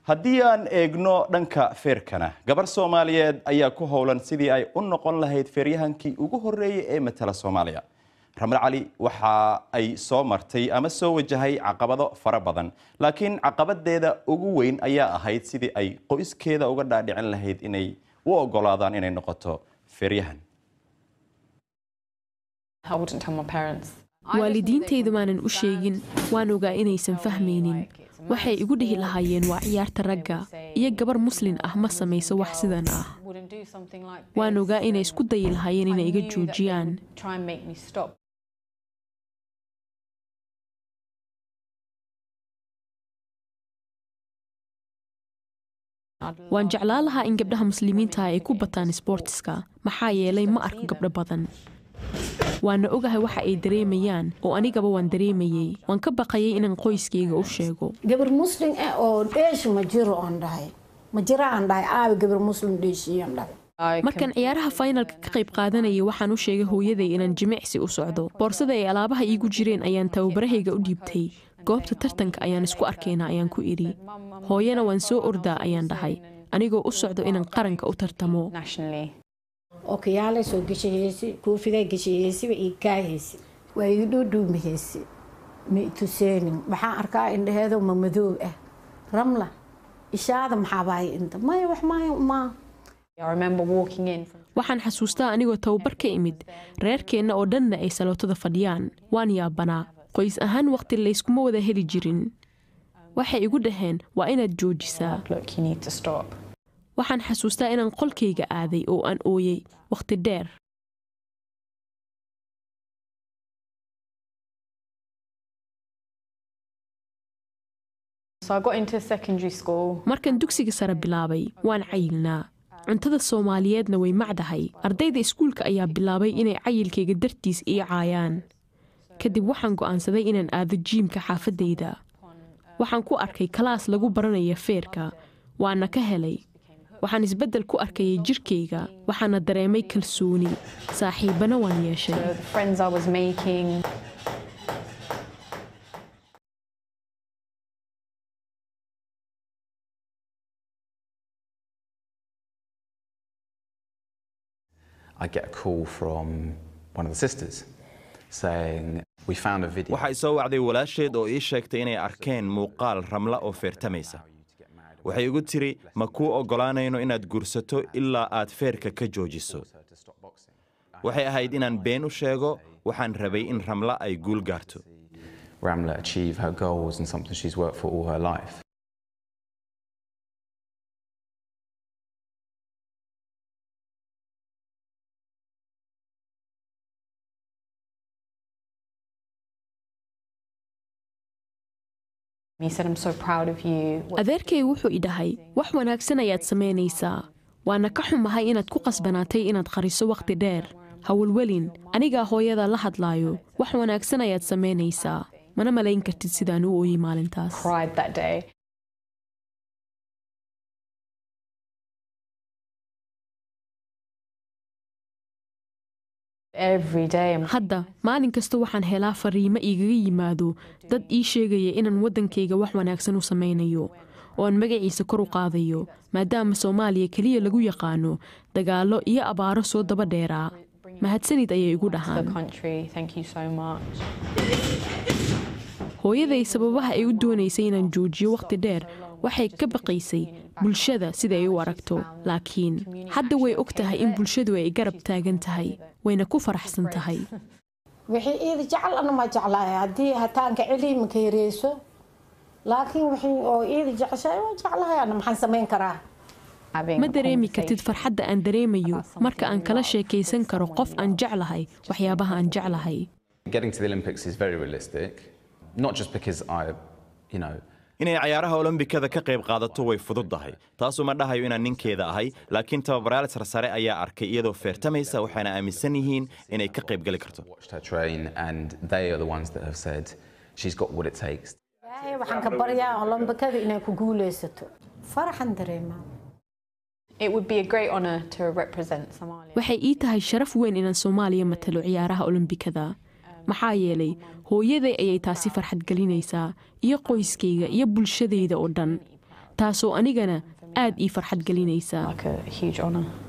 haddii aan eegno dhanka feerkana gabar soomaaliyeed ayaa ku howlan sidii ay u noqon lahayd feeryahankii ugu horreeyay ee matala soomaaliya ramle cali waxa ay soo martay ama soo wajahay caqabado fara badan laakiin caqabadeeda ugu weyn ayaa ahayd sidii ay qoyskeeda uga dhaadhicin lahayd inay u ogolaadaan inay noqoto feeryahan waalidiintaydu maanan u sheegin waan ogaa inaysan fahmaynin waxay igu dhihi lahaayeen waa ciyaarta ragga iyo gabar muslin ah ma samayso wax sidan ah waan ogaa inay isku dayi lahaayeen inay iga joojiyaan waan jeclaan lahaa in gabdhaha muslimiintaha ay ku bataan sboortiska maxaa yeelay ma arko gabdho badan waana ogahay waxa ay dareemayaan oo anigaba waan dareemayey waan ka baqayay inaan qoyskayga u sheego gabar muslim ah oo dheeshi ma jiro aan dhahay ma jira aan dhahay aabi gabar muslim dheeshiyaan dhahay markaan ciyaaraha faynalka ka qayb qaadanayay waxaan u sheegay hooyaday inaan jimicsi u socdo boorsada ay alaabaha iigu jireen ayaan tababarahayga u dhiibtay goobta tartanka ayaan isku arkaynaa ayaan ku idhi hooyana waan soo ordaa ayaan dhahay anigoo u socdo inaan qaranka u tartamo okiyaalay soo geshahaysi koofiday geshahaysiba ii kaahaysi waa ii dhuudhuumahaysi ma ituseenin waxaan arkaa indhaheedo ma madoob ah ramla ishaada maxaabahay inta maya wax maayo maa waxaan xasuustaa anigoo tababar ka imid reerkeenna oo dhanna ay salootada fadhiyaan waan yaabanaa qoys ahaan waqti layskuma wada heli jirin waxay igu dhaheen waa inaad joojisaa waxaan xasuustaa inaan qolkayga aaday oo aan ooyey wakhti dheer markaan dugsiga sare bilaabay waan cayilnaa cuntada soomaaliyeedna way macdahay ardayda iskuulka ayaa bilaabay inay cayilkayga dartiis ii caayaan kadib waxaan go'aansaday inaan aado jiimka xaafadayda waxaan ku arkay kalaas lagu baranaya feerka waana ka helay waxaan isbeddel ku arkayay jirkayga waxaana dareemay kalsooni saaxiibbana waan yeeshay waxay soo wacday walaasheed oo ii sheegtay inay arkeen muuqaal ramla oo feertamaysa waxay igu tiri ma kuu oggolaanayno inaad gursato ilaa aad feerka ka joojiso waxay ahayd inaan been u sheego waxaan rabay in ramla ay guul gaarto adeerkay wuxuu i dhahay wax wanaagsan ayaad samaynaysaa waana ka xumahay inaad ku qasbanaatay inaad qariso wakhti dheer hawalwelin anigaa hooyada la hadlaayo wax wanaagsan ayaad samaynaysaa mana malayn kartid sidaan u ooyey maalintaas hadda maalin kasta waxaan helaa fariimo igaga yimaado dad ii sheegaya inaan waddankayga wax wanaagsan u samaynayo oo aan magaciisa kor u qaadayo maadaama soomaaliya keliya lagu yaqaano dagaallo iyo abaaro soo daba dheeraa mahadsanid ayay igu dhahaan hooyaday sababaha ay u doonaysay inaan joojiyo wakhti dheer waxay ka baqaysay bulshada sida ay u aragto laakiin hadda way og tahay in bulshadu ay garab taagan tahay wayna ku faraxsan tahay wixii iida jecel ana ma jeclahay haddii hataanka celi maka yareyso laakiin wixii oo iida jeceshahay waa jeclahay ana maxaan samayn karaa ma dareemi kartid farxadda aan dareemayo marka aan kala sheekaysan karo qof aan jeclahay waxyaabaha aan jeclahay inay cayaaraha olombikada ka qayb qaadato way fududdahay taasu ma dhahayo inaan ninkeeda ahay laakiin tababarayaal sarsare ayaa arkay iyadoo feertamaysa waxayna aaminsan yihiin inay ka qayb geli karto waxaan ka baryaa olombikada inay ku guulaysato faraxan dareemaa waxay ii tahay sharaf weyn inaan soomaaliya matalo ciyaaraha olombikada maxaa yeelay hooyaday ayay taasi farxad gelinaysaa iyo qoyskayga iyo bulshadayda oo dhan taasoo anigana aad ii farxad gelinaysa like a huge honour.